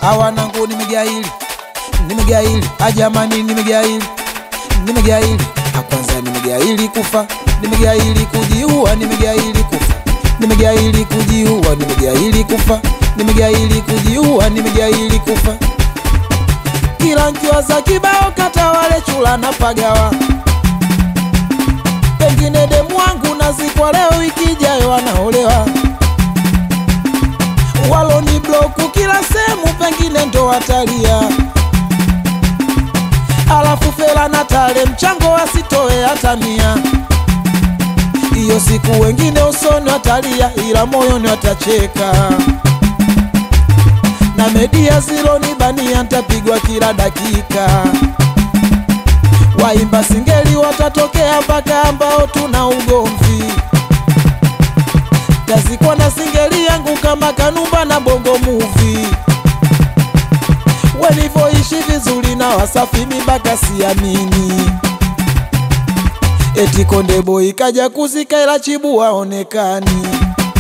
awanangu nimegaili nimegaili ajamani nimegaili nimegaili akwanza nimegaili kufa nimegaili kujiua nimegaili kufa nimegaili kujiua nimegaili kufa nimegaili kujiua nimegaili kufa kila nkiwaza kibao kata wale chula na pagawa pengine demu wangu nazikwa leo wiki ijayo wanaolewa waloni bloku kila sehemu pengine ndo watalia alafu fela na tale mchango wasitoe hata mia hiyo siku wengine usoni watalia ila moyoni watacheka na media ziloni bania ntapigwa kila dakika waimba singeli watatokea mpaka ambao tuna ugomvi tazikwa na singeli yangu kama kanumba na bongo muvi walivyoishi vizuri na wasafi mibaka siamini eti konde boy kaja kuzika ila chibu waonekani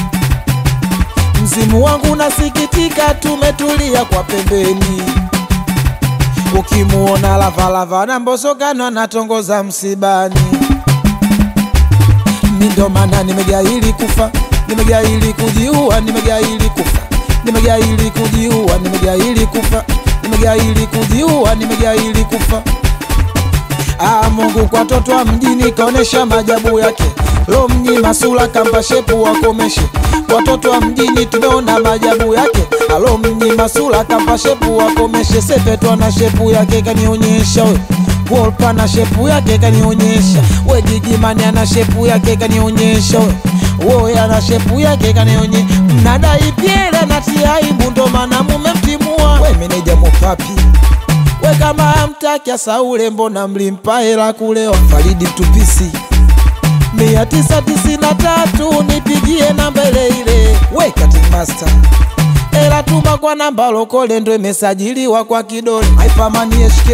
mzimu wangu nasikitika tumetulia kwa pembeni ukimuona lavalava na mbosokano anatongoza msibani mindo maana nimegaili kufa nimegaili kujiua nimegaili kufa nimegaili kujiua nimegaili kufa nimegaili kujiua nimegaili kufa Ah, Mungu kwa toto wa mjini kaonesha majabu yake lo mnyima sura kamba shepu wakomeshe watoto wa mjini tumeona majabu yake alo mnyima sura kamba shepu wakomeshe sepetwa na shepu yake kanionyesha we Wolpa na shepu yake kanionyesha we Gigimani ana shepu yake kanionyesha we woya na shepu yake kanionyesha mnadai pyele natia aibu ndo maana mumemtimua we meneja mopapi we kama amtaki asaule mbona mlimpa hela kulewa Faridi Mtupisi mia tisa tisini na tatu nipigie namba ile ile we cutting master ela tuma kwa namba lokole ndo imesajiliwa kwa kidole haipamani HK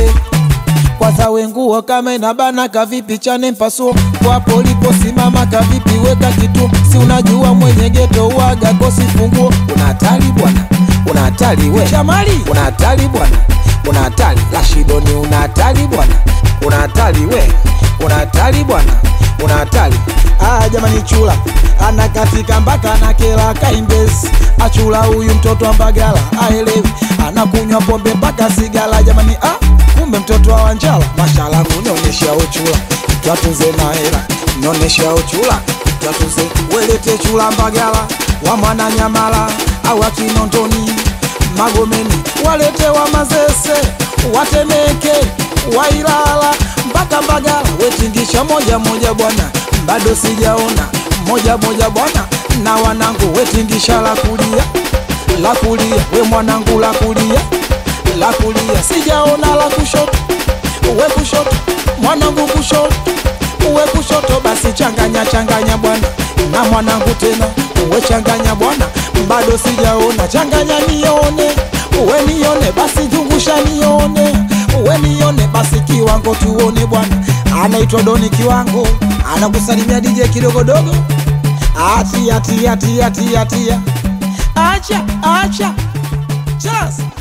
kwanza wenguo kama inabana kavipi chane mpasuo kwapo uliposimama kavipi weka kitu si unajua mwenye geto uaga kosi funguo una hatari bwana una hatari we Shamali una hatari bwana una hatari Rashidoni una hatari bwana una hatari we una hatari bwana una hatari ah jamani chula anakatika mpaka na kela kaimbezi achula huyu mtoto wa mbagala aelewi anakunywa pombe mpaka sigala jamani ah kumbe mtoto wa wanjala mashala unionyesha uchula twatunze na hela nionyesha uchula twatunze welete chula mbagala wa mwana nyamala au akinondoni magomeni walete wa mazese watemeke wailala mpaka mbagala wetingisha moja moja bwana bado sijaona moja moja bwana na wanangu wetingisha la kulia la kulia we mwanangu la kulia la kulia sijaona la kushoto we kushoto mwanangu kushoto uwe kushoto basi changanya changanya bwana na mwanangu tena uwe changanya bwana bado sijaona changanya nione uwe nione basi zungusha nione uwe nione basi kiwango tuone bwana anaitwa doni kiwango anakusalimia dj kidogodogo atia tia tia tia tia acha acha chas